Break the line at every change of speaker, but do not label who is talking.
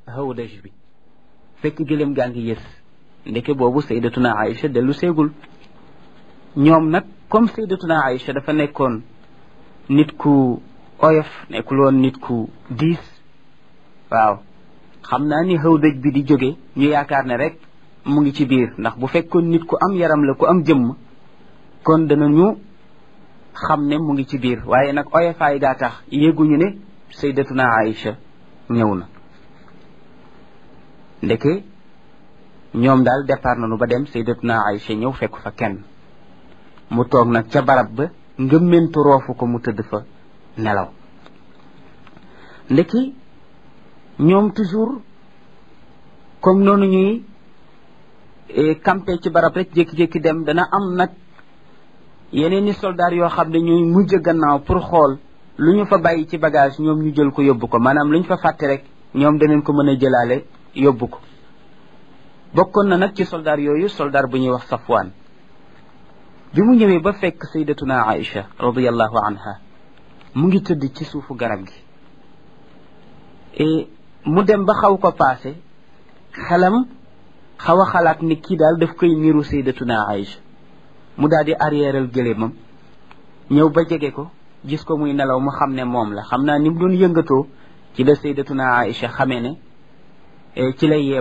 hawdaj bi fekk gëléem gaa ngi yës ndeke boobu saydatuna Aïcha dellu seegul ñoom nag comme saydatuna Aïcha dafa nekkoon nit ku oyof nekkul woon nit ku diis waaw xam naa ni hawdaj bi di jóge ñu yaakaar ne rek mu ngi ci biir ndax bu fekkoon nit ku am yaram la ku am jëmm kon danañu xam ne mu ngi ci biir waaye nag oyofaay gaa tax yéeguñu ne saydatuna Aïcha ñëw na ndeke ñoom daal départ nañu ba dem saydatuna Aïcha ñëw fekk fa kenn mu toog nag ca barab ba ngëmmentu roofu ko mu tëdd fa nelaw ndeki ñoom toujours comme noonu ñuy campé ci barab rek jékki-jékki dem dana am nag yeneen i soldaar yoo xam ne ñuy mujj gannaaw pour xool lu ñu fa bàyyi ci bagage ñoom ñu jël ko yóbbu ko maanaam lu ñu fa fàtte rek ñoom danañ ko mën a jëlaale yóbbu ko bokkoon na nag ci soldaar yooyu soldaar bu ñuy wax Safwaan bi mu ñëwee ba fekk saydatuna Aïcha radiyallahu anha mu ngi tëdd ci suufu garab gi et mu dem ba xaw ko paase xelam xaw a xalaat ni kii daal daf koy niru saydatuna Aïcha mu daal di arrièreal gëléemam ñëw ba jege ko gis ko muy nelaw mu xam ne moom la xam naa ni mu doon yëngatoo ci la saydatuna Aïcha xamee ne ci lay yeew